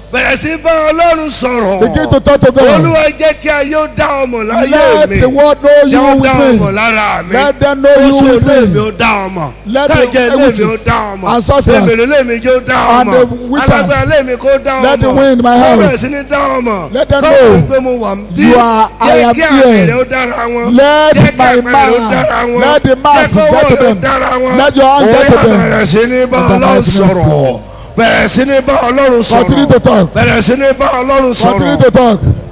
bẹ̀rẹ̀ sí bá ọlọ́run sọ̀rọ̀ Begin to talk to God. olúwa jẹ́ kí ayé ó dá ọmọ láyé Let mi the world know jẹ́ you ó dá with ọmọ me. lára mi Let them know you oṣù with ilé mi me. ó dá ọmọ Let the kájẹ ilé mi ó witches dá ọmọ and sorcerers bèbèrè ilé mi jẹ́ ó dá and ọmọ the witches alágbára ilé mi kó dá ọmọ let the wind in my kó house. bẹ̀rẹ̀ sí ní dá ọmọ Let them kó know bẹ̀rẹ̀ pé mo wà ń bí you are- I jẹ́ am kí here. àmì rẹ̀ ó dára wọn Let jẹ́ kí my àmì rẹ̀ ó man- dára wọn let the man jẹ́ kó get owó to rẹ̀ ó them. dára wọn Let your hands ó get to yá them. bẹ̀rẹ̀ sí ní bá In the ọlọ́run mighty name of sọ̀rọ̀ bẹ̀rẹ̀ sí ní bá ọlọ́run Continue sọ̀rọ̀ to talk. bẹ̀rẹ̀ sí ní bá ọlọ́run Continue sọ̀rọ̀ to talk.